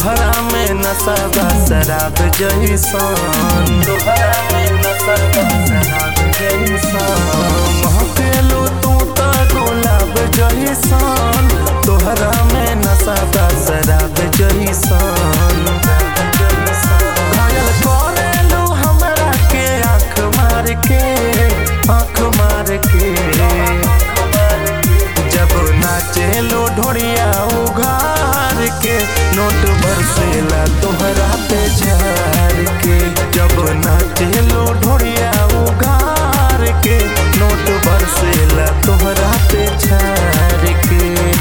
तोहरा में नशा बा शराब जैसन तोहरा में नशा बा शराब जैसन महकेलो तू त गुलाब जैसन तोहरा में नशा बा शराब जैसन घायल करेलो हमरा के आँख मार के आँख मार के जब नाचेलो ढोड़िया उघार के नोट बरसेला तोहरा पे झार के जब नाचेलो ढोड़िया उघार के नोट बरसेला तोहरा पे झार के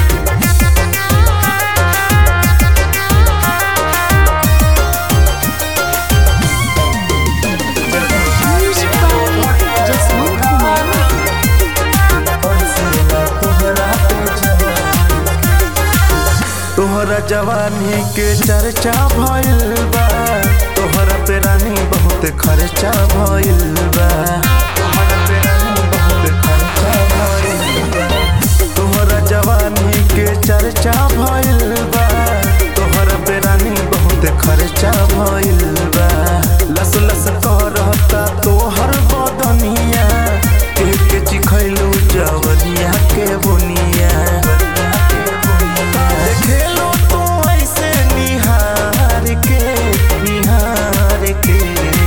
Music by Jasmine Kumar. तोहरा जवानी के चर्चा भइल बा तोहरा पे रानी बहुत खर्चा भइल बा तोहरा पे रानी बहुत खर्चा भइल बा तोहरा जवानी के चर्चा भइल बा तोहरा पे रानी बहुत खर्चा भइल बा लस लस करता तोहर बदनिया एक चिखैलू जवनिया के बुनिया खेलो तो ऐसे निहार के निहार के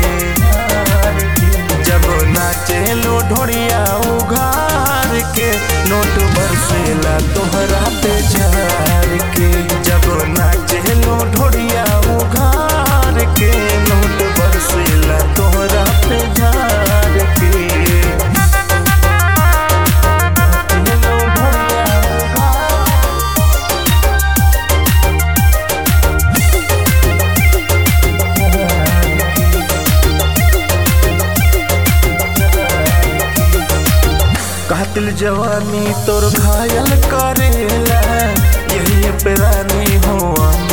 जब नाचेलो ढोड़िया उघार के नोट बरसेला तोहरा पे झार के जब नाचेलो ढोड़िया उघार के नोट बरसेला तोहरा पे झार के नाचेलो ढोड़िया उघार कातिल जवानी तोर घायल करेला यही पे रानी हो